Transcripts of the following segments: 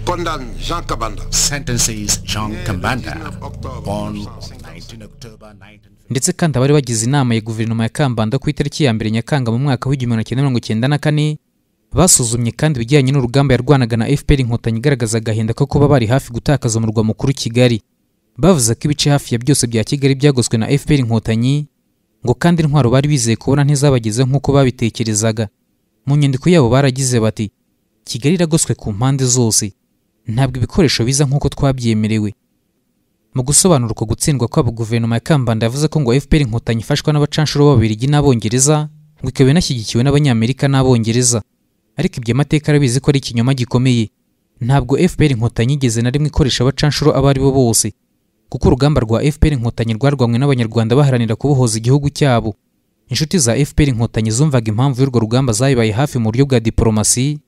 condamne Jean Kabanda sentences Jean Kambanda on ndetse kandi abari bagize inama ya guverinoma ya Kambanda ku itariki ya mbere Nyakanga mu mwaka w'igihumbi kimwe mirongo icyenda na kane basuzumye kandi ibijyanye n'urugamba yarwanaga na FPR inkotanyi igaragaza agahinda ko kuba bari hafi gutakaza umurwa mukuru Kigali bavuze ko ibice hafi ya byose bya Kigali byagoswe na FPR inkotanyi ngo kandi intwaro bari bizeye kubona ntizabagezeho nk'uko babitekerezaga mu nyandiko yabo baragize bati Kigali iragoswe ku mpande zose ntabwo ibikoresho biza nk'uko twabyemerewe mu gusobanura uko gutsindwa kwabo guverinoma ya Kambanda yavuze ko ngo FPR inkotanyi ifashwa n'abacanshuro b'Ababiligi n'Abongereza ngo ikaba inashyigikiwe n'Abanyamerika n'Abongereza ariko ibyo amateka arabizi ko ari ikinyoma gikomeye ntabwo FPR inkotanyi igeze na rimwe ikoresha abacanshuro abo ari bo bose kuko urugamba rwa FPR inkotanyi rwarwanywe n'abanyarwanda baharanira kubohoza igihugu cyabo inshuti za FPR inkotanyi zumvaga impamvu y'urwo rugamba zayibaye hafi mu buryo bwa diporomasi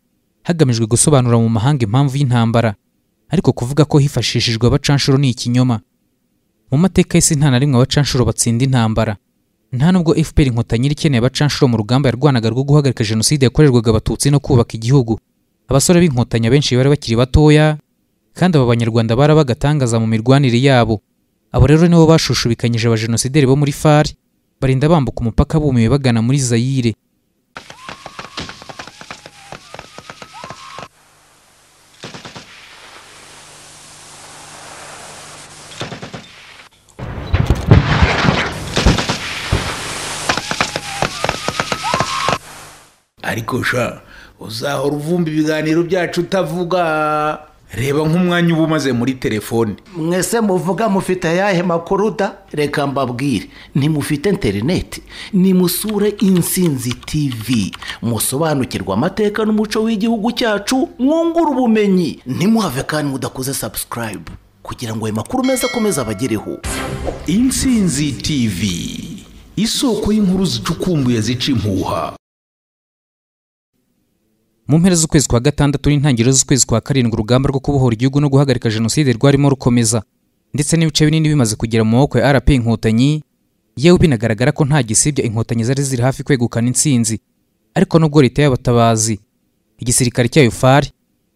hagamijwe gusobanura mu mahanga impamvu y'intambara ariko kuvuga ko hifashishijwe abacanshuro ni ikinyoma mu mateka y'isi nta na rimwe abacanshuro batsinda intambara nta nubwo FPR inkotanyi iri ikeneye abacanshuro mu rugamba yarwanaga rwo guhagarika jenoside yakorerwaga abatutsi no kubaka igihugu abasore b'inkotanyi abenshi bari bakiri batoya kandi aba banyarwanda barabagatangaza mu mirwanire yabo abo rero nibo bashushubikanyije abajenosideri bo muri far barinda bambuka umupaka bumiwe bagana muri zayire ariko sha uzahora uvumba ibiganiro byacu utavuga reba nk'umwanya uba umaze muri telefone mwese muvuga mufite ayahe makuru da reka mbabwire ntimufite interineti nimusure insinzi tivi musobanukirwe amateka n'umuco w'igihugu cyacu mwungure ubumenyi ntimuhave kandi mudakoze sabusikarayibu kugira ngo ayo makuru meza akomeze abagereho insinzi tivi isoko y'inkuru zicukumbuye zica impuha mu mpera z'ukwezi kwa gatandatu n'intangiriro z'ukwezi kwa karindwi urugamba rwo kubohora igihugu no guhagarika jenoside rwarimo rukomeza ndetse n'ibice binini bimaze kugera mu maboko ya rp inkotanyi yewe binagaragara ko nta gisibya inkotanyi zari ziri hafi kwegukana intsinzi ariko nubwo leta y'abatabazi igisirikare cyayo fari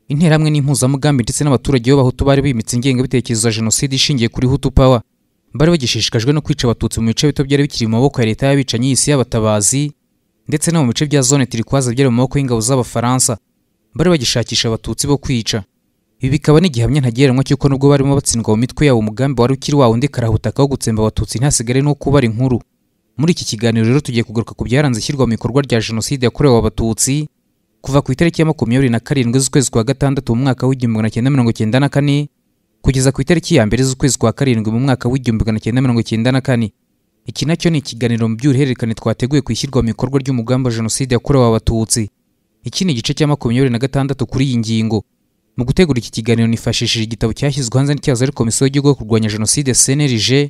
interahamwe n'impuzamugambi ndetse n'abaturage b'abahutu bari bimitse ingengabitekerezo ya jenoside ishingiye kuri hutu power bari bagishishikajwe no kwica abatutsi mu bice bito byari bikiri mu maboko ya leta y'abicanyi y'isi y'abatabazi ndetse no mu bice bya zone turikwaza byari mu maboko y'ingabo z'abafaransa bari bagishakisha abatutsi bo kwica ibi bikaba n'igihamya ntagereranywa cy'uko nubwo barimo batsindwa mu mitwe yabo umugambi wari ukiri wa wundi karahutaka wo gutsemba abatutsi ntasigare no kubara inkuru muri iki kiganiro rero tugiye kugaruka ku byaranze ishyirwa mu bikorwa rya jenoside yakorewe abatutsi kuva ku itariki ya makumyabiri na karindwi z'ukwezi kwa gatandatu mu mwaka w'igihumbi magana cyenda mirongo cyenda na kane kugeza ku itariki ya mbere z'ukwezi kwa karindwi mu mwaka w'igihumbi magana cyenda mirongo cyenda na kane iki nacyo ni ikiganiro mu by'uruhererekane twateguye ku ishyirwa mu bikorwa ry'umugambi wa jenoside yakorewe abatutsi iki ni igice cya makumyabiri na gatandatu kuri iyi ngingo mu gutegura iki kiganiro nifashishije igitabo cyashyizwe hanze n'icyazo ari komisiyo y'igihugu yo kurwanya jenoside cnlg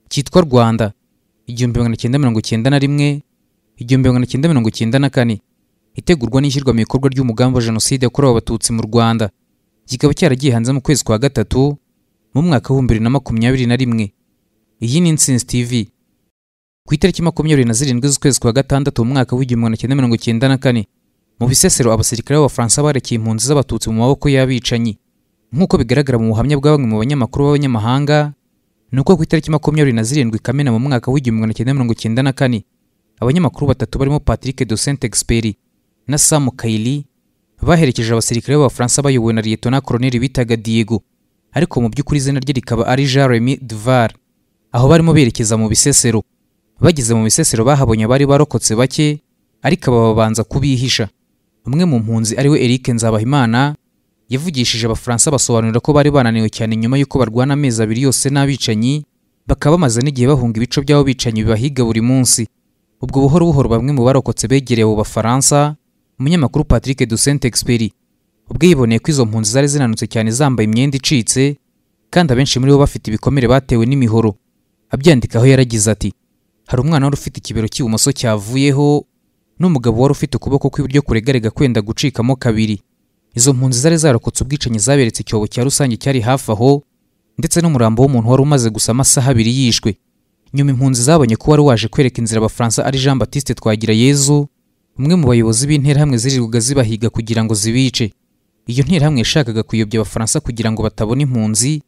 cyitwa rwanda igihumbi magana cyenda mirongo cyenda na rimwe igihumbi magana cyenda mirongo cyenda na kane itegurwa n'ishyirwa mu bikorwa ry'umugambi wa jenoside yakorewe abatutsi mu rwanda kikaba cyaragiye hanze mu kwezi kwa gatatu mu mwaka w'ibihumbi bibiri na makumyabiri na rimwe iyi ni insinzi tv ku itariki makumyabiri na zirindwi z'ukwezi kwa gatandatu mu mwaka w'igihumbi magana cyenda mirongo cyenda na kane mu bisesero abasirikare b'abafaransa barekeye impunzi z'abatutsi mu maboko y'abicanyi nk'uko bigaragara mu buhamya bwa bamwe mu banyamakuru b'abanyamahanga ni uko ku itariki makumyabiri na zirindwi kamena mu mwaka w'igihumbi magana cyenda mirongo cyenda na kane abanyamakuru batatu barimo patrick de saint experi na sam kayili baherekeje abasirikare b'abafaransa bayobowe na liyetona koloneli bitaga diego ariko mu by'ukuri izina rye rikaba ari jean remy duvar aho barimo berekeza mu bisesero bageze mu bisesero bahabonye abari barokotse bake ariko babanza kubihisha umwe mu mpunzi ariwe Eric Nzabahimana yavugishije abafaransa basobanurira ko bari bananiwe cyane nyuma y'uko barwana amezi abiri yose n'abicanyi bakaba bamaze n'igihe bahunga ibico by'abo bicanyi bibahiga buri munsi ubwo buhoro buhoro bamwe mu barokotse begereye abo bafaransa umunyamakuru Patrick de Saint Experi ubwo yiboneye ko izo mpunzi zari zinanutse cyane zambaye imyenda icitse kandi abenshi muri bo bafite ibikomere batewe n'imihoro abyandikaho yaragize ati hari umwana wari ufite ikibero cy'ibumoso cyavuyeho n'umugabo wari ufite ukuboko kw'iburyo kuregarega kwenda gucikamo kabiri izo mpunzi zari zarokotse ubwicanyi zaberetse icyobo cya rusange cyari hafi aho ndetse n'umurambo w'umuntu wari umaze gusa amasaha abiri yishwe nyuma impunzi zabonye ko wari waje kwereka inzira abafaransa ari jean batiste twagira yezu umwe mu bayobozi b'interahamwe zirirwaga zibahiga kugira ngo zibice iyo nterahamwe yashakaga kuyobya abafaransa kugira ngo batabona impunzi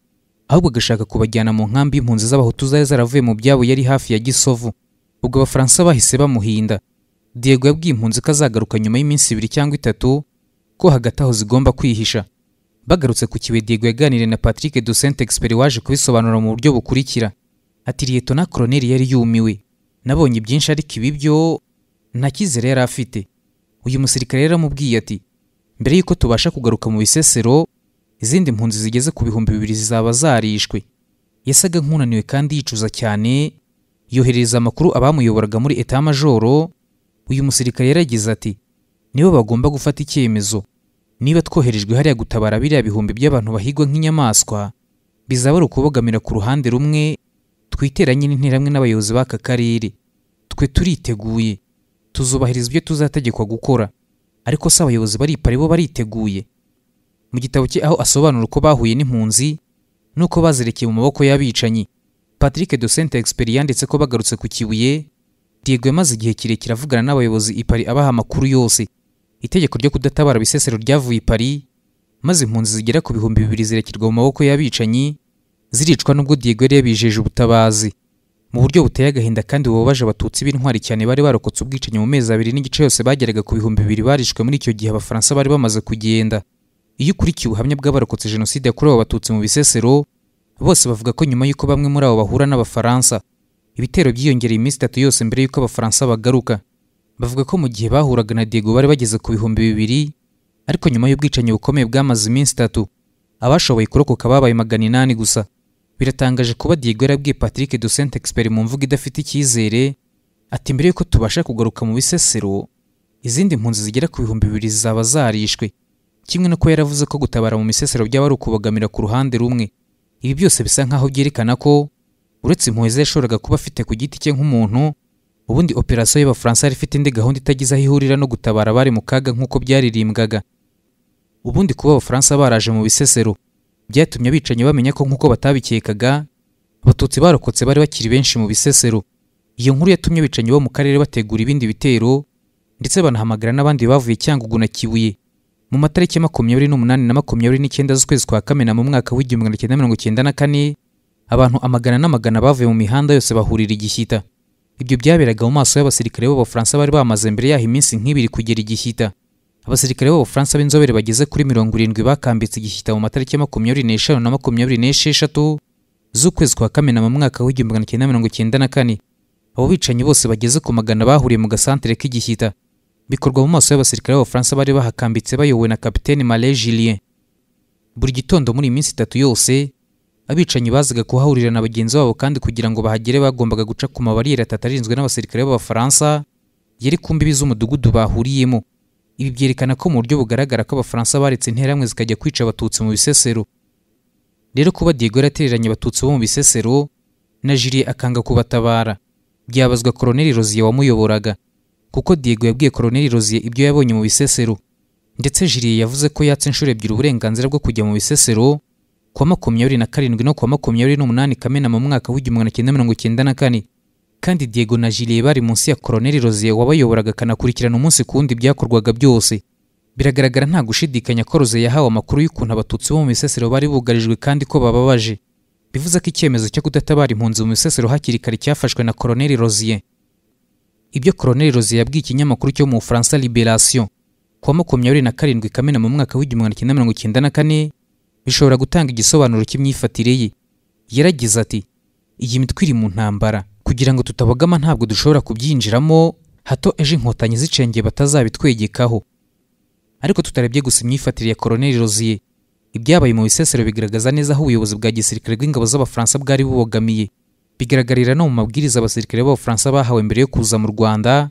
ahubwo agashaka kubajyana mu nkambi y'impunzi z'abahutu zari zaravuye mu byabo yari hafi ya gisovu ubwo abafaransa bahise bamuhinda diego yabwiye impunzi ko azagaruka nyuma y'iminsi ibiri cyangwa itatu ko hagati aho zigomba kwihisha bagarutse ku kibuye diego yaganiriye na patrick du saint expert waje kubisobanura mu buryo bukurikira ati liyetona koroneri yari yumiwe nabonye byinshi ariko ibi byo nta cyizere yari afite uyu musirikare yaramubwiye ati mbere y'uko tubasha kugaruka mu bisesero izindi mpunzi zigeze ku bihumbi bibiri zizaba zarishwe yasaga nk'unaniwe kandi yicuza cyane yohereza amakuru abamuyoboraga muri etamajoro uyu musirikare yaragize ati nibo bagomba gufata icyemezo niba twoherejwe hariya gutabara biriya bihumbi by'abantu bahigwa nk'inyamaswa bizaba ari ukubogamira ku ruhande rumwe twiteranye n'interahamwe n'abayobozi b'aka karere twe turiteguye tuzubahiriza ibyo tuzategekwa gukora ariko si abayobozi baripara bo bariteguye mu gitabo cye aho asobanura uko bahuye n'impunzi n'uko bazerekeye mu maboko y'abicanyi patrick de saint expert yanditse ko bagarutse ku kibuye diego yamaze igihe kirekire avugana n'abayobozi i paris abaha amakuru yose itegeko ryo kudatabara bisesero ryavuye i paris maze impunzi zigera ku bihumbi bibiri zirekerwa mu maboko y'abicanyi ziricwa n'ubwo diego yari yabijeje ubutabazi mu buryo buteye agahinda kandi bubabaje abatutsi b'intwari cyane bari barokotse ubwicanyi mu mezi abiri n'igice yose bageraga ku bihumbi bibiri barishwe muri icyo gihe abafaransa bari bamaze kugenda iyo ukurikiye ubuhamya bw'abarokotse jenoside yakorewe abatutsi mu bisesero bose bavuga ko nyuma y'uko bamwe muri abo bahura n'abafaransa ibitero byiyongereye iminsi itatu yose mbere y'uko abafaransa bagaruka bavuga ko mu gihe bahuraga na diego bari bageze ku bihumbi bibiri ariko nyuma y'ubwicanyi bukomeye bwamaze iminsi itatu abashoboye kurokoka babaye magana inani gusa biratangaje kuba diego yarabwiye patrick de saint expert mu mvugo idafite icyizere ati mbere y'uko tubasha kugaruka mu bisesero izindi mpunzi zigera ku bihumbi bibiri zizaba zarishwe kimwe n'uko yaravuze ko gutabara mu misesero byaba ari ukubogamira ku ruhande rumwe ibi byose bisa nk'aho byerekana ko uretse impuhwe ze yashoboraga kuba afite ku giti cye nk'umuntu ubundi operasiyo y'abafaransa yari ifite indi gahunda itagize aho ihurira no gutabara abari mu kaga nk'uko byaririmbwaga ubundi kuba abafaransa baraje mu bisesero byatumye abicanyi bamenya ko nk'uko batabikekaga abatutsi barokotse bari bakiri benshi mu bisesero iyo nkuru yatumye abicanyi bo mu karere bategura ibindi bitero ndetse banahamagara n'abandi bavuye cyangugu na kibuye mu matariki makumyabiri n'umunani na makumyabiri n'icyenda z'ukwezi kwa kamena mu mwaka w'igihumbi magana cyenda mirongo icyenda na kane abantu amagana n'amagana bavuye mu mihanda yose bahurira igishyita ibyo byaberaga mu maso y'abasirikare b'abafaransa bari bamaze mbere yaho iminsi nk'ibiri kugera igishyita abasirikare b'abafaransa b'inzobere bageze kuri mirongo irindwi bakambitse igishyita mu matariki makumyabiri n'eshanu na makumyabiri n'esheshatu z'ukwezi kwa kamena mu mwaka w'igihumbi magana cyenda mirongo icyenda na kane abo bicanyi bose bageze ku magana bahuriye mu gasantere k'igishyita bikorwa mu maso y'abasirikare b'abafaransa bari bahakambitse bayobowe na kapitene Marais Julien buri gitondo muri iyi minsi itatu yose abicanyi bazaga kuhahurira na bagenzi babo kandi kugira ngo bahagere bagombaga guca ku mabariyeri atatarinzwe n'abasirikare b'abafaransa yari ku mbibi z'umudugudu bahuriyemo ibi byerekana ko mu buryo bugaragara ko abafaransa baretse interahamwe zikajya kwica abatutsi mu bisesero rero kuba Diego yaratereranye abatutsi bo mu bisesero na Julien akanga kubatabara byabazwa Colonel Rosier wamuyoboraga kuko Diego yabwiye Colonel Rosier ibyo yabonye mu bisesero ndetse Julien yavuze ko yatse inshuro ebyiri uburenganzira bwo kujya mu bisesero ku wa makumyabiri na karindwi no ku wa makumyabiri n'umunani Kamena mu mwaka w'igihumbi magana cyenda mirongo icyenda na kane kandi Diego na Julien bari munsi ya Colonel Rosier wabayoboraga akanakurikirana umunsi ku wundi byakorwaga byose biragaragara nta gushidikanya ko Rosier yahawe amakuru y'ukuntu abatutsi bo mu bisesero bari bugarijwe kandi ko bababaje bivuze ko icyemezo cyo kudatabara impunzi mu bisesero hakiri kare cyafashwe na Colonel Rosier ibyo Colonel Rosier yabwiye ikinyamakuru cyo mu Bufaransa Liberation ku wa makumyabiri na karindwi Kamena mu mwaka w'igihumbi magana cyenda mirongo icyenda na kane bishobora gutanga igisobanuro cy'imyifatire ye yaragize ati iyi mitwe iri mu ntambara kugira ngo tutabogama ntabwo dushobora kubyinjiramo hato ejo inkotanyi zicengeye batazabitwegekaho ariko tutarebye gusa imyifatire ya Colonel Rosier ibyabaye mu bisesero bigaragaza neza aho ubuyobozi bwa gisirikare bw'ingabo z'abafaransa bwari bubogamiye bigaragarira no mu mabwiriza abasirikare b'abafaransa bahawe mbere yo kuza mu rwanda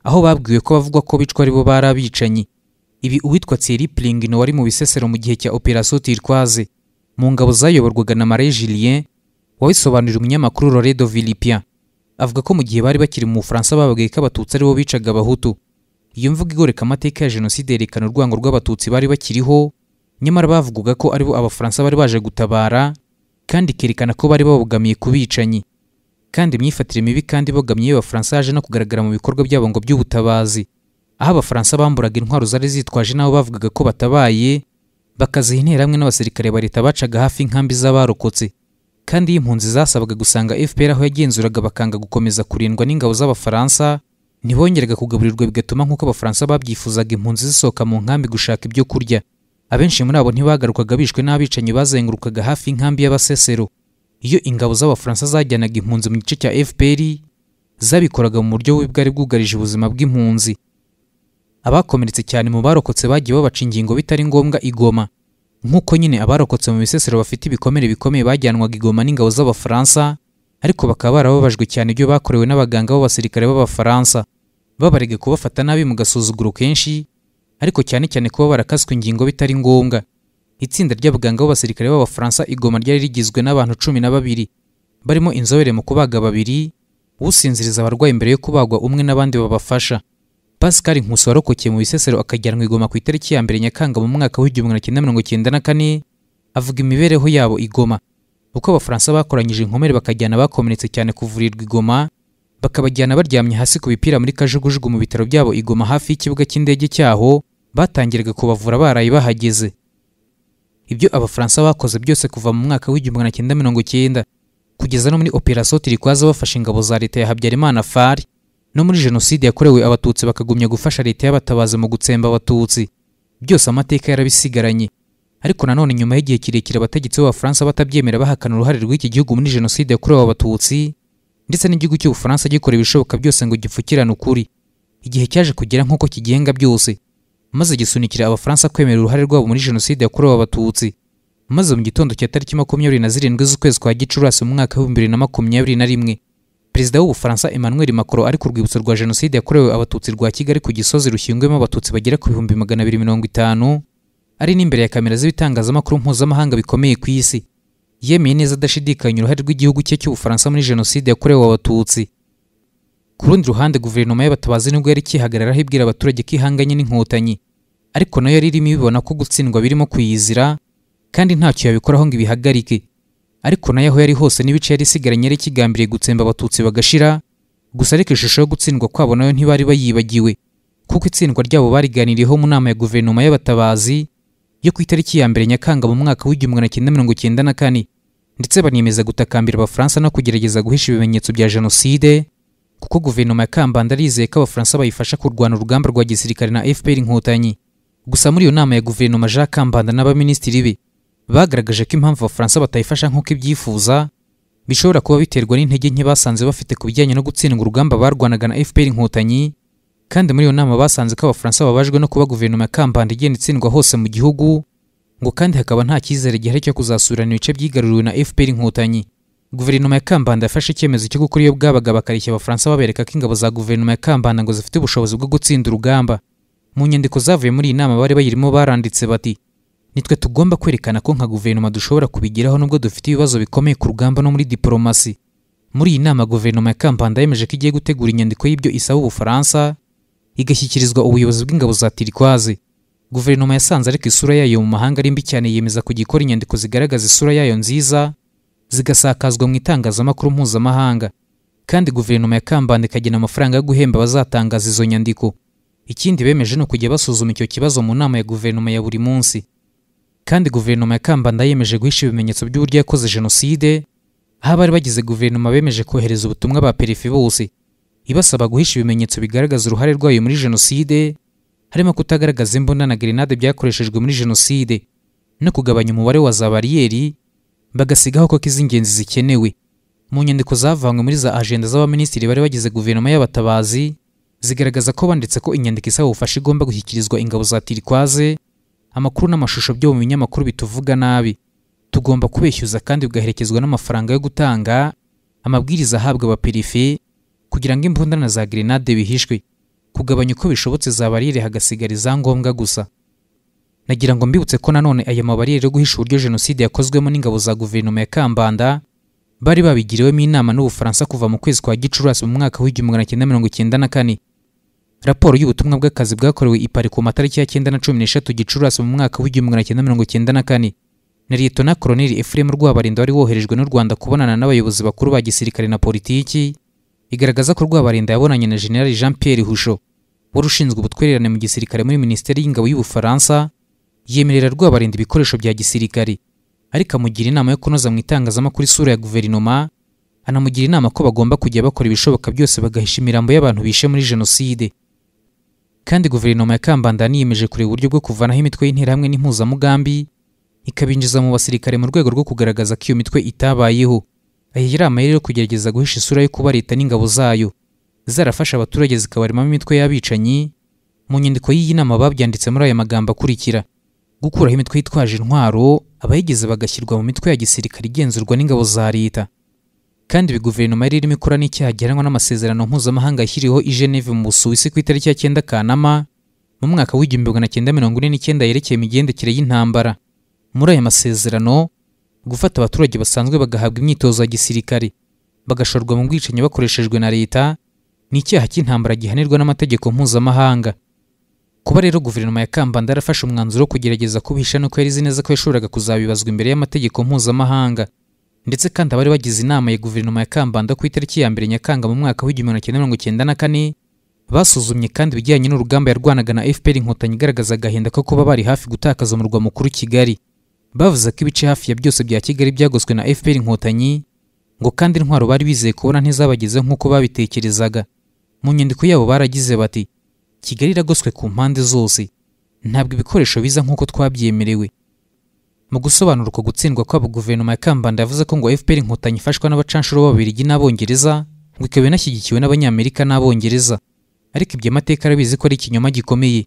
aho babwiwe ko bavugwa ko bicwa aribo bari abicanyi ibi uwitwa thierry plingino wari mu bisesero mu gihe cya operation turquoise mu ngabo zayoborwaga na marais julien wabisobanurira umunyamakuru loredo vilipien avuga ko mu gihe bari bakiri mu bufaransa bababwiye ko abatutsi aribo bicaga abahutu iyo mvugo igoreka amateka ya jenoside yerekana urwango rw'abatutsi bari bakiriho nyamara bavugaga ko aribo abafaransa bari baje gutabara kandi ikerekana ko bari babogamiye ku bicanyi kandi imyifatire mibi kandi ibogamye y'abafaransa yaje no kugaragara mu bikorwa byabo ngo by'ubutabazi aho abafaransa bamburaga intwaro zari zitwaje nabo bavugaga ko batabaye bakaziha interahamwe n'abasirikare ba leta bacaga hafi inkambi z'abarokotse kandi iyo impunzi zasabaga gusanga fpr aho yagenzuraga bakanga gukomeza kurindwa n'ingabo z'abafaransa ntibongeraga kugaburirwa bigatuma nk'uko abafaransa babyifuzaga impunzi zisohoka mu nkambi gushaka ibyo kurya abenshi muri abo ntibagarukaga bishwe n'abicanyi bazengurukaga hafi y'inkambi y'abasesero iyo ingabo z'abafaransa zajyanaga impunzi mu gice cya fpr zabikoraga mu buryo bubi bwari bwugarije ubuzima bw'impunzi abakomeretse cyane mu barokotse bagiye babaca ingingo bitari ngombwa igoma nk'uko nyine abarokotse mu bisesero bafite ibikomere bikomeye bajyanwaga igoma n'ingabo z'abafaransa ariko bakaba barababajwe cyane ibyo bakorewe n'abaganga b'abasirikare b'abafaransa babarega kubafata nabi mu gasuzuguro kenshi ariko cyane cyane kuba barakaswe ingingo bitari ngombwa itsinda ry'abaganga b'abasirikare b'abafaransa igoma ryari rigizwe n'abantu cumi na babiri barimo inzobere mu kubaga babiri usinziriza abarwayi mbere yo kubagwa umwe n'abandi babafasha pascal nkusi warokokeye mu bisesero akajyanwa igoma ku itariki ya mbere nyakanga mu mwaka w'igihumbi magana cyenda mirongo cyenda na kane avuga imibereho yabo igoma uko abafaransa bakoranyije inkomere bakajyana bakomeretse cyane kuvurirwa igoma bakabajyana baryamye hasi ku bipira muri kajugujugu mu bitaro byabo igoma hafi y'ikibuga cy'indege cyaho batangiraga kubavura baraye bahageze ibyo abafaransa bakoze byose kuva mu mwaka w'igihumbi magana cyenda mirongo cyenda kugeza no muri operasiyo tirikwaza bafashe ingabo za leta ya habyarimana fari no muri jenoside yakorewe abatutsi bakagumya gufasha leta y'abatabazi mu gutsemba abatutsi byose amateka yarabisigaranye ariko nanone nyuma y'igihe kirekire abategetsi b'abafaransa batabyemera bahakana uruhare rw'iki gihugu muri jenoside yakorewe abatutsi ndetse n'igihugu cy'ubufaransa gikora ibishoboka byose ngo gipfukirane ukuri igihe cyaje kugera nk'uko kigenga byose maze gisunikira abafaransa kwemera uruhare rwabo muri jenoside yakorewe abatutsi maze mu gitondo cya tariki makumyabiri na zirindwi z'ukwezi kwa gicurasi mu mwaka w'ibihumbi bibiri na makumyabiri na rimwe perezida w'ubufaransa emmanuel macron ari ku rwibutso rwa jenoside yakorewe abatutsi rwa kigali ku gisozi rushyinguyemo abatutsi bagera ku bihumbi magana abiri mirongo itanu ari n'imbere ya kamera z'ibitangazamakuru mpuzamahanga bikomeye ku isi yemeye neza adashidikanya uruhare rw'igihugu cye cy'ubufaransa muri jenoside yakorewe abatutsi ku rundi ruhande guverinoma y'abatabazi nibwo yari ikihagararaho ibwira abaturage ko ihanganye n'inkotanyi ariko nayo yari irimo ibibona ko gutsindwa birimo kuyizira kandi ntacyo yabikoraho ngo ibihagarike ariko nayo aho yari hose n'ibice yari isigaranye yari ikigambiriye gutsemba abatutsi bagashira gusa ariko ishusho yo gutsindwa kwabo nayo ntibari bayibagiwe kuko itsindwa ryabo bariganiriyeho mu nama ya guverinoma y'abatabazi yo ku itariki ya mbere nyakanga mu mwaka w'igihumbi magana cyenda mirongo cyenda na kane ndetse baniyemeza gutakambira abafaransa no kugerageza guhisha ibimenyetso bya jenoside kuko guverinoma ya kambanda yizeye ko abafaransa bayifasha kurwana urugamba rwa gisirikare na fpr inkotanyi gusa muri iyo nama ya guverinoma jean kambanda n'abaminisitiri be bagaragaje ko impamvu abafaransa batayifasha nk'uko ibyifuza bishobora kuba biterwa n'intege nke basanze bafite ku bijyanye no gutsindwa urugamba barwanaga na fpr inkotanyi kandi muri iyo nama basanze ko abafaransa babajwe no kuba guverinoma ya kambanda igenda itsindwa hose mu gihugu ngo kandi hakaba nta cyizere gihari cyo kuzasurana ibice byigaruriwe na fpr inkotanyi guverinoma ya kambanda yafashe icyemezo cyo gukora iyo bwabaga bakareshya abafaransa babereka ko ingabo za guverinoma ya kambanda ngo zifite ubushobozi bwo gutsinda urugamba mu nyandiko zavuye muri iyi nama bari bayirimo baranditse bati nitwe tugomba kwerekana ko nka guverinoma dushobora kubigeraho nubwo dufite ibibazo bikomeye ku rugamba no muri diporomasi muri iyi nama guverinoma ya kambanda yemeje ko igiye gutegura inyandiko y'ibyo isaba ubufaransa igashyikirizwa ubuyobozi bw'ingabo za tirikwazi guverinoma yasanze ariko isura yayo mu mahanga ari mbi cyane yemeza kugikora inyandiko zigaragaza isura yayo nziza zigasakazwa mu itangazamakuru mpuzamahanga kandi guverinoma ya kambanda ikagena amafaranga yo guhemba abazatangaza izo nyandiko ikindi bemeje ni ukujya basuzuma icyo kibazo mu nama ya guverinoma ya buri munsi kandi guverinoma ya kambanda yemeje guhisha ibimenyetso by'uburyo yakoze jenoside aho abari bagize guverinoma bemeje kohereza ubutumwa ba perifi bose ibasaba guhisha ibimenyetso bigaragaza uruhare rwayo muri jenoside harimo kutagaragaza imbunda na grenade byakoreshejwe muri jenoside no kugabanya umubare wa za bariyeri bagasigaho ko iz'ingenzi zikenewe mu nyandiko zavanywe muri za ajenda z'abaminisitiri bari bagize guverinoma y'abatabazi zigaragaza ko banditse ko inyandiko isaba ubufasha igomba gushyikirizwa ingabo za tirikwaze amakuru n'amashusho byo mu binyamakuru bituvuga nabi tugomba kubeshyuza kandi bigaherekezwa n'amafaranga yo gutanga amabwiriza ahabwa abaperife kugira ngo imbunda na za grenade bihishwe kugabanya uko bishobotse za bariyeri hagasigara izangombwa gusa nagira ngo mbibutse ko nanone aya mabariyeri yo guhisha uburyo jenoside yakozwemo n'ingabo za guverinoma ya kambanda bari babigiriwemo inama n'ubufaransa kuva mu kwezi kwa gicurasi mu mwaka w'igihumbi magana cyenda mirongo cyenda na kane raporo y'ubutumwa bw'akazi bwakorewe ipari ku matariki ya cyenda na cumi n'eshatu gicurasi mu mwaka w'igihumbi magana cyenda mirongo cyenda na kane na liyetona koroneli efuremu rwabarinda wari woherejwe n'u rwanda kubonana n'abayobozi bakuru ba gisirikare na politiki igaragaza ko rwabarinda yabonanye na generali jean pierre husho wari ushinzwe ubutwererane mu gisirikare muri minisiteri y'ingabo y'ubufaransa yemerera rwabarinda ibikoresho bya gisirikari ariko amugira inama yo kunoza mu itangazamakuru isura ya guverinoma anamugira inama ko bagomba kujya bakora ibishoboka byose bagahisha imirambo y'abantu bishe muri jenoside kandi guverinoma ya kambandani yiyemeje kureba uburyo bwo kuvanaho imitwe y'interahamwe n'impuzamugambi ikabinjiza mu basirikare mu rwego rwo kugaragaza ko iyo mitwe itabayeho aya yari amayeri yo kugerageza guhisha isura yo kuba leta n'ingabo zayo zarafashe abaturage zikabaremamo imitwe y'abicanyi mu nyandiko y'iyi nama babyanditse muri aya magambo akurikira gukuraho imitwe yitwaje intwaro abayigize bagashyirwa mu mitwe ya gisirikare igenzurwa n'ingabo za leta kandi ibi guverinoma yari irimo ikora n'icyaha gihanwa n'amasezerano mpuzamahanga yashyiriweho i Geneve mu Busuwisi ku itariki ya cyenda Kanama mu mwaka w'igihumbi magana cyenda mirongo ine n'icyenda yerekeye imigendekere y'intambara muri aya masezerano gufata abaturage basanzwe bagahabwa imyitozo ya gisirikare bagashorwa mu bwicanyi bakoreshejwe na leta ni icyaha cy'intambara gihanirwa n'amategeko mpuzamahanga kuba rero guverinoma ya kambanda yarafashe umwanzuro wo kugerageza kubihisha nuko yari izi neza ko yashoboraga kuzabibazwa imbere y'amategeko mpuzamahanga ndetse kandi abari bagize inama ya guverinoma ya kambanda ku itariki ya mbere nyakanga mu mwaka w'igihumbi kimwe mirongo icyenda na kane basuzumye kandi ibijyanye n'urugamba yarwanaga na fpr inkotanyi igaragaza agahinda ko kuba bari hafi gutakaza umurwa mukuru kigali bavuze ko ibice hafi ya byose bya kigali byagoswe na fpr inkotanyi ngo kandi intwaro bari bizeye kubona ntizabagezeho nk'uko babitekerezaga mu nyandiko yabo baragize bati kigali iragoswe ku mpande zose ntabwo ibikoresho biza nk'uko twabyemerewe mu gusobanura uko gutsindwa kwabo guverinoma ya kambanda yavuze ko ngo fpr inkotanyi ifashwa n'abacanshuro b'ababiligi n'abongereza ngo ikaba inashyigikiwe n'abanyamerika n'abongereza ariko ibyo amateka arabizi ko ari ikinyoma gikomeye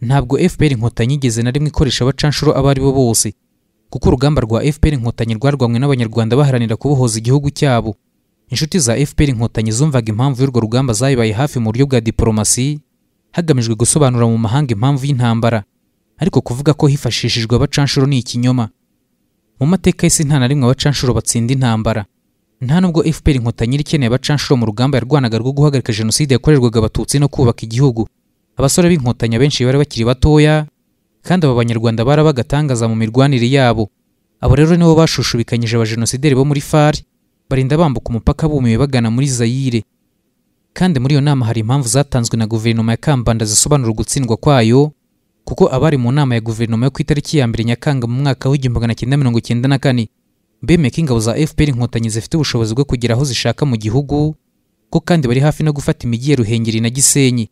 ntabwo fpr inkotanyi igeze na rimwe ikoresha abacanshuro abo ari bo bose kuko urugamba rwa fpr inkotanyi rwarwanywe n'abanyarwanda baharanira kubohoza igihugu cyabo inshuti za fpr inkotanyi zumvaga impamvu y'urwo rugamba zayibaye hafi mu buryo bwa diporomasi hagamijwe gusobanura mu mahanga impamvu y'intambara ariko kuvuga ko hifashishijwe abacanshuro ni ikinyoma mu mateka y'isi nta na rimwe abacanshuro batsinda intambara nta nubwo fpr inkotanyi yari ikeneye abacanshuro mu rugamba yarwanaga rwo guhagarika jenoside yakorerwaga abatutsi no kubaka igihugu abasore b'inkotanyi abenshi bari bakiri batoya kandi aba banyarwanda bari abagatangaza mu mirwanire yabo abo rero nibo bashushubikanyije abajenosideri bo muri fari barinda bambuka umupaka bumiwe bagana muri zayire kandi muri iyo nama hari impamvu zatanzwe na guverinoma ya kambanda zisobanura ugutsindwa kwayo kuko abari mu nama ya guverinoma yo ku itariki ya mbere nyakanga mu mwaka w'igihumbi magana cyenda mirongo cyenda na kane bemeye ko ingabo za fpr inkotanyi zifite ubushobozi bwo kugera aho zishaka mu gihugu ko kandi bari hafi no gufata imijyi ya ruhengeri na gisenyi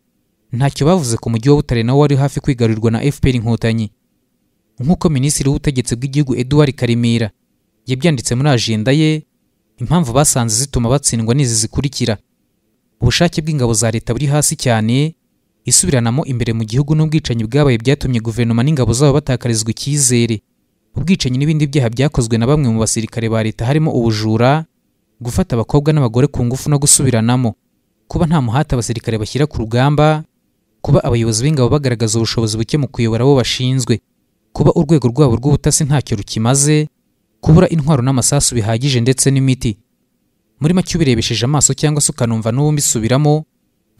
ntacyo bavuze ku mujyi wa butare nawo wari hafi kwigarurirwa na fpr inkotanyi nk'uko minisitiri w'ubutegetsi bw'igihugu eduard karemera yabyanditse muri ajenda ye impamvu basanze zituma batsindwa n'izi zikurikira ubushake bw'ingabo za leta buri hasi cyane isubiranamo imbere mu gihugu n'ubwicanyi bwabaye byatumye guverinoma n'ingabo zabo batakarizwa icyizere ubwicanyi n'ibindi byaha byakozwe na bamwe mu basirikare ba leta harimo ubujura gufata abakobwa n'abagore ku ngufu no gusubiranamo kuba nta muhate abasirikare bashyira ku rugamba kuba abayobozi b'ingabo bagaragaza ubushobozi buke mu kuyobora abo bashinzwe kuba urwego rwabo rw'ubutasi ntacyo rukimaze kubura intwaro n'amasasu bihagije ndetse n'imiti muri make ubirebesheje amaso cyangwa se ukanumva n'ubundi isubiramo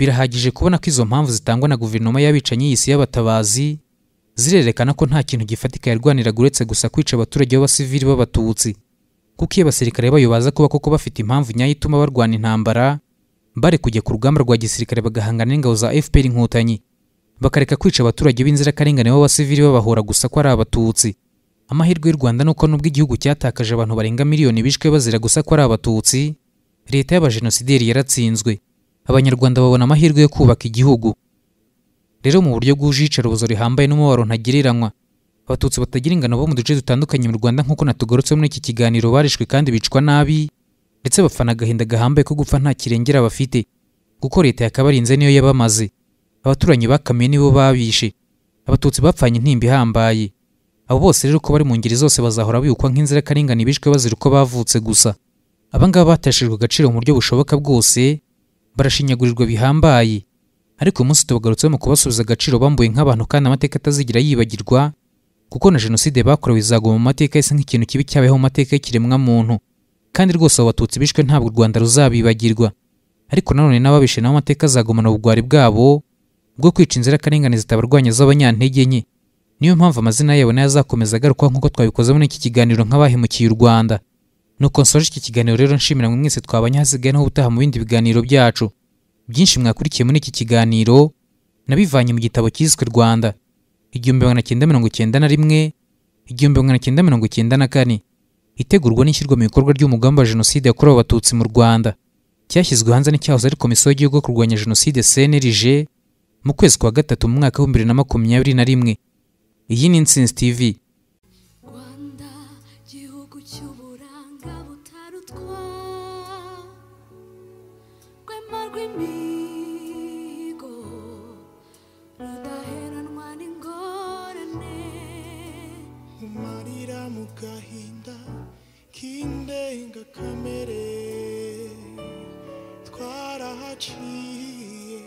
birahagije kubona ko izo mpamvu zitangwa na guverinoma y'abicanyi y'isi y'abatabazi zirerekana ko nta kintu gifatika yarwaniraga uretse gusa kwica abaturage b'abasivili b'abatutsi kuko iyo abasirikare bayo baza kuba koko bafite impamvu nyayo ituma barwana intambara bare kujya ku rugamba rwa gisirikare bagahangana n'ingabo za fpr inkotanyi bakareka kwica abaturage b'inzirakarengane b'abasivili babahora gusa ko ari abatutsi amahirwe y'u rwanda ni uko nubwo igihugu cyatakaje abantu barenga miliyoni bishwe bazira gusa ko ari abatutsi leta y'abajenosideri yaratsinzwe abanyarwanda babona amahirwe yo kubaka igihugu rero mu buryo bwuje iyicarubozo rihambaye n'umubabaro ntagereranywa abatutsi batagira ingano bo mu duce dutandukanye mu rwanda nk'uko natugorotse muri iki kiganiro barishwe kandi bicwa nabi ndetse bafana agahinda gahambaye ko gupfa nta kirengera bafite kuko leta yakabarinze niyo yabamaze abaturanyi bakamiye nibo babishe abatutsi bapfanye intimba ihambaye abo bose rero ko bari mu ngeri zose bazahora bibukwa nk'inzirakarengane bishwe bazira uko bavutse gusa aba ngaba bateshejwe agaciro mu buryo bushoboka bwose barashinyagurirwa bihambaye ariko uyu munsi tubagarutseho mu kubasubiza agaciro bambuye nk'abantu kandi amateka atazigira yibagirwa kuko na jenoside bakorewe izaguma mu mateka yise nk'ikintu kibi cyabayeho mu mateka y'ikiremwamuntu kandi rwose abo batutsi bishwe ntabwo u rwanda ruzabibagirwa ariko nanone n'ababishe nabo amateka azagumana ubugwari bwabo bwo kwica inzirakarengane zitabarwanya z'abanyantege nke niyo mpamvu amazina yabo nayo azakomeza agarukwa nk'uko twabikoze muri iki kiganiro nk'abahemukiye u rwanda nuko nsoje iki kiganiro rero nshimira mwe mwese twabanye hasigaye naho ubutaha mu bindi biganiro byacu byinshi mwakurikiye muri iki kiganiro nabivanye mu gitabo cyiswe rwanda igihumbi magana cyenda mirongo cyenda na rimwe igihumbi magana cyenda mirongo cyenda na kane itegurwa n'ishyirwa mu bikorwa ry'umugambi wa jenoside yakorewe abatutsi mu rwanda cyashyizwe hanze n'icyahoze ari komisiyo y'igihugu yo kurwanya jenoside cnlg mu kwezi kwa gatatu mu mwaka w'ibihumbi bibiri na makumyabiri na rimwe iyi ni insinzi tv rwanda gihugu cy'uburanga butarutwa rwema rw'imigo rudaheranwa n'ingorane umarira mu gahinda k'indengakamere twarahaciye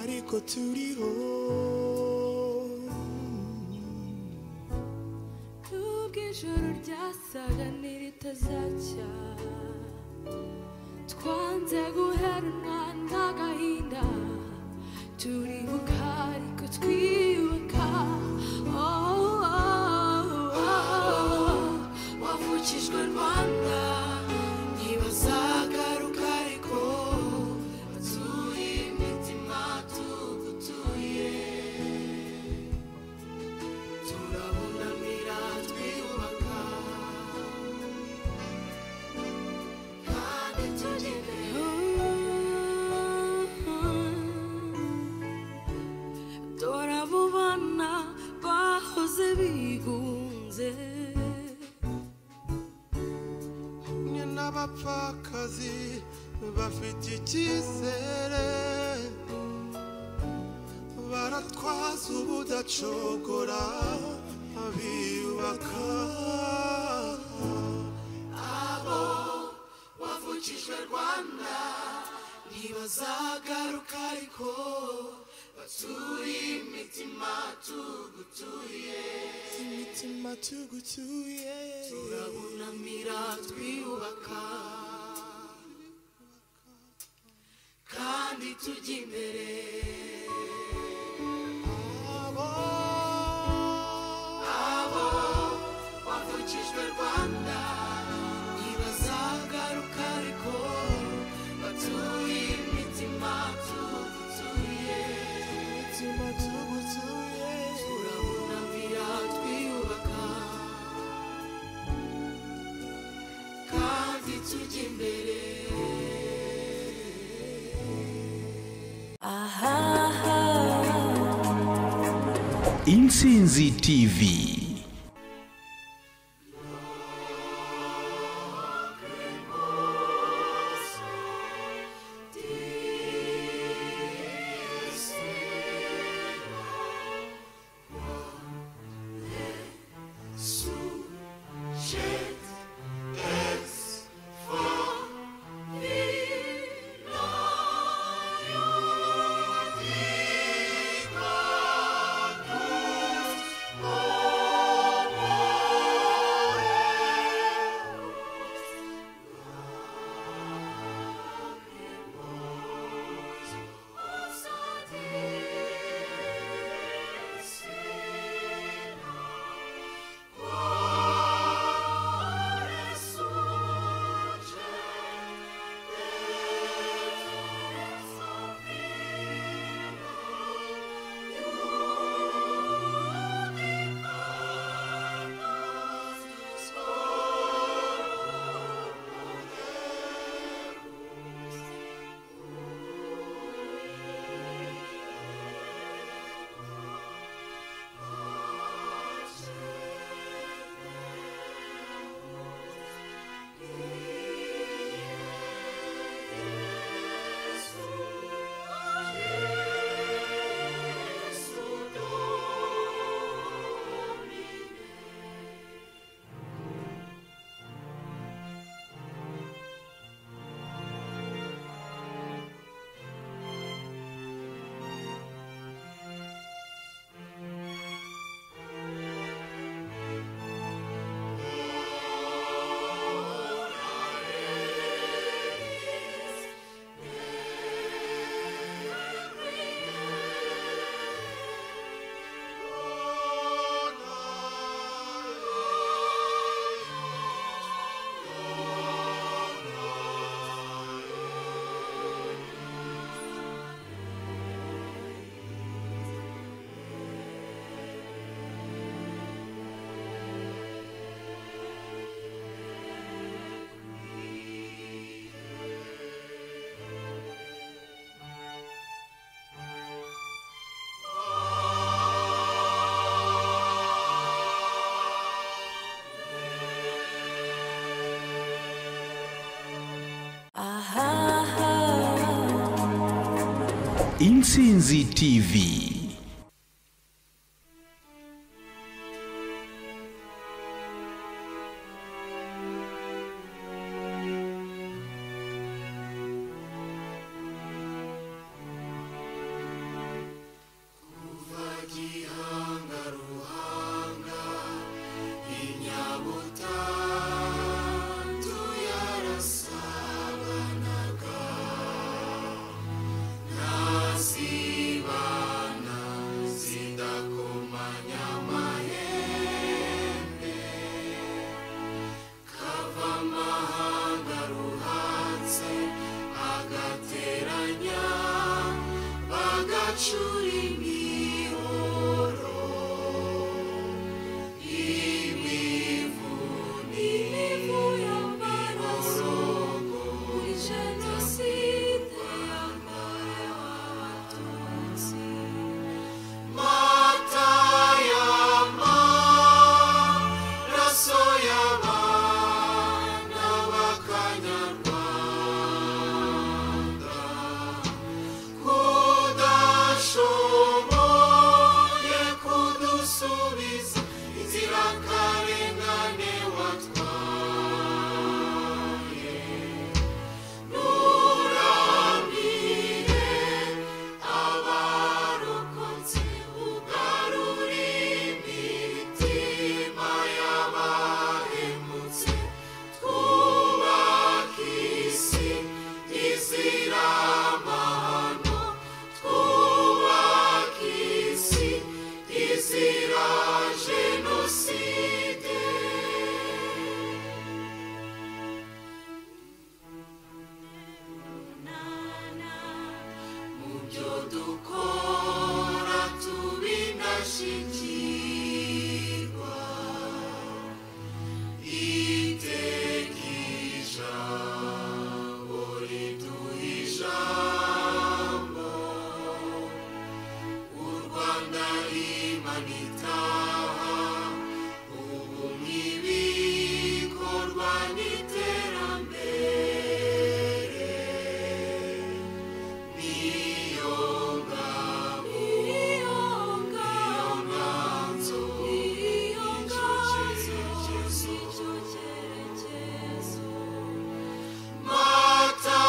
ariko turiho nubwo ijoro ryasaga n'iritazacya twanze guheranwa n'agahinda turibuka ariko twiyubaka Oh, oh, oh. wavukijwe rwanda ntibazagaruka ariko batuye imitima tugutuye turabunamira twiyubaka kandi tugereho dore abo bana bahoze bigunze hamwe n'abapfakazi bafite icyizere baratwaza ubudacogora biyubaka wavukijwe rwanda ntibazagaruka ariko turi imitima tugutuye imitima tugutuye turabunamira twiyubaka kandi tujya imbere abo abo wavukijwe rwanda ntibazagaruka ariko batuye imitima tugutuye imitima tugutuye turabunamira twiyubaka kandi tujya imbere Insinzi TV. Oh insinzi tv agateranya bagacura imihoro imivu imivu y'amaraso muri jenoside yakorewe abatutsi mata y'amaraso y'abana b'akanyarwanda kudashoboye kudusubiza inzirakarengane watwaye nuramire abarokotse ugarurire imitima y'abahemutse twubaka isi izira amahano twubaka isi izira jenoside mubyo dukora tubinashikirwa iteka ijambo riduha ijambo u rwanda rimanitaha ubu n'ibikorwa n'iterambere niyo ngabo niyo nganzo niyo nganzo nicyo cyerekezo mata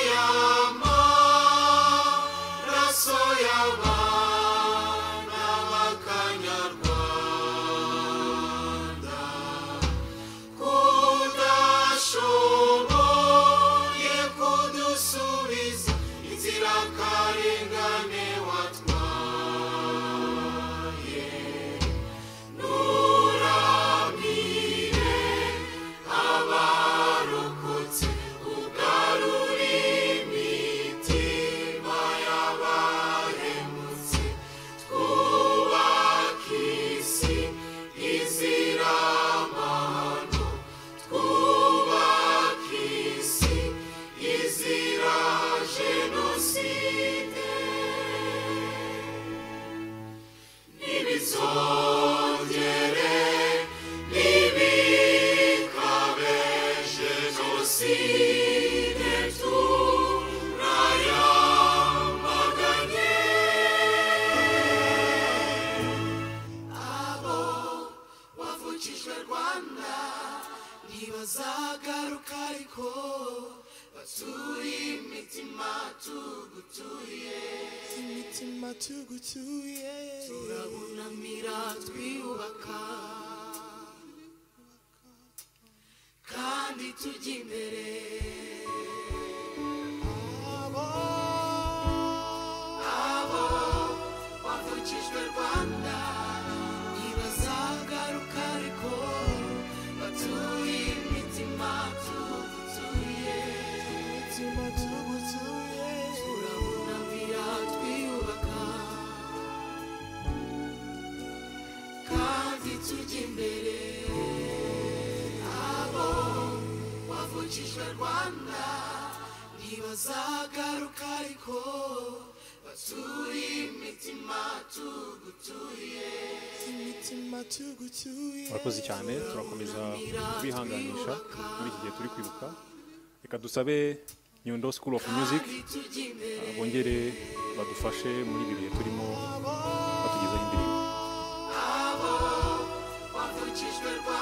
y'amaraso y'abana b'akanyarwanda kudashoboye kudusubiza inzirakarengane watwaye nuramire abarokotse ugarure imitima y'abahemutse twubaka isi izira amahano twubaka isi izira jenoside ntibizongere ntibikabe jenoside turayamaganye abo wavukijwe rwanda ntibazagaruka ariko batuye imitima tugutuye imitima tugutuye turabunamira twiyubaka kandi tujya imbere abo abo bavukijwe rwanda ntibazagaruka ariko batuye imitima tugutuye imitima tugutuye turabunamira twiyubaka kandi tujya imbere abo wavukijwe rwanda ntibazagaruka ariko baturi imitima tugutuye imitima tugutuye murakoze cyane turakomeza kubihanganisha muri iki gihe turi kwibuka reka dusabe nyundo school of music ah, bongere badufashe muri ibi bihe turimo batugezaho indirimbo wavukijwe rwanda